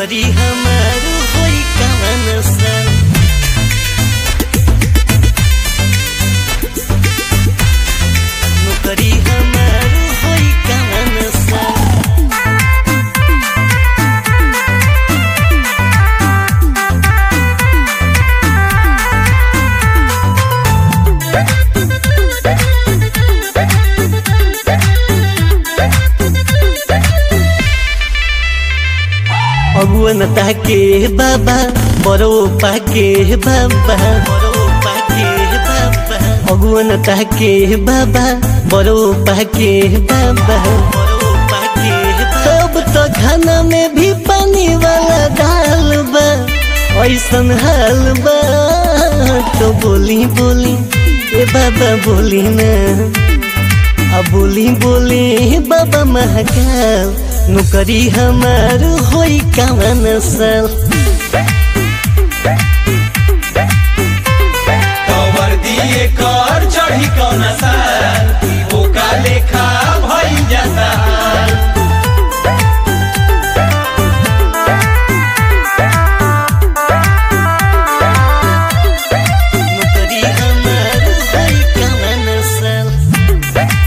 नौकरी हमार होई कवन सन नौकरी हमार होई कवन सन अगुवन ताके बाबा बरो पाके बाबा बरो पाके बाबा अगुवन ताके बाबा बरो पाके बाबा बरो पाके तब तो खाना में भी पानी वाला दाल बा ऐसन हाल बा तो बोली बोली ए बाबा बोली ना अब बोली बोली बाबा महाकाल नौकरी हमार होई कवन सल कवर दिए कर चढ़ी कौन साल ओका लेखा भई जाता नौकरी हमार होई कवन सल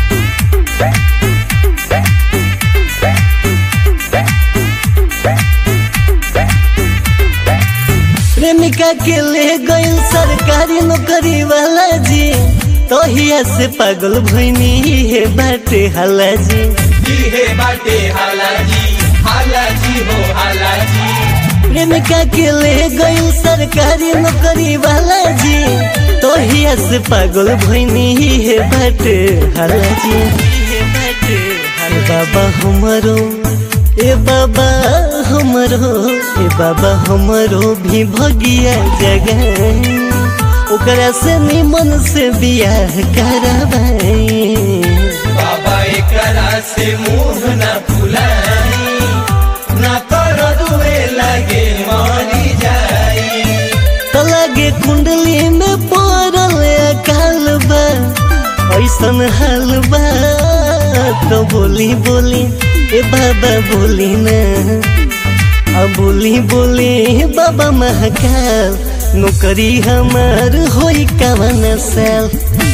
प्रेमिका के ले गइल सरकारी नौकरी वाला जी तोहिया से पागल भइनी हे बाटे हाला जी इहे बाटे हालाजी हालाजी हो हालाजी प्रेमिका के ले गइल सरकारी नौकरी वाला जी तोहिया से पागल भइनी हे बाटे हाला जी हे बाटे हाला बाबा हमरो ए बाबा हमरो ए बाबा हमरो भी भगिया जगह ओकरा से निमन से बियाह करवाई बाबा एकरा से मुंह न फुलाई ना कर दुए लगे मरी जाई त लागे कुंडली में पड़ल अकाल बा ऐसन हाल बा तो बोली बोली ए बाबा बोली ना अब बोली बोली बाबा महाकाल नौकरी हमार होई कवन साल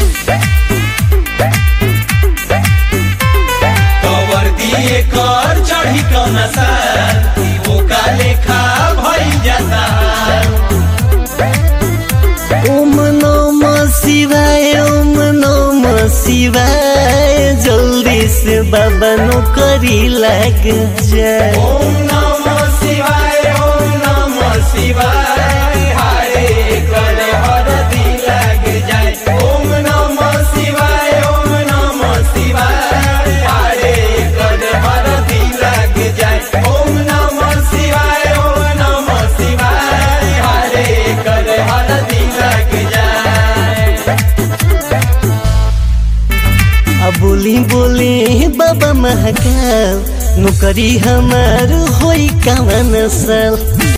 कवर दिए कर चढ़ी कौन साल ओका लेखा भई जाता ओम नम शिवाय ओम नम शिवाय जल्दी से बाबा नौकरी लग जाए ओम नमः शिवाय ओम नमः शिवाय हाय कर हरदी लग जाए ओम नमः शिवाय ओम नमः शिवाय हाय कर हरदी लग जाए ओम नमः शिवाय ओम नमः शिवाय हाय कर हरदी लग जाए अब बोली बोली बाबा महाकाल नौकरी हमार होई कवन साल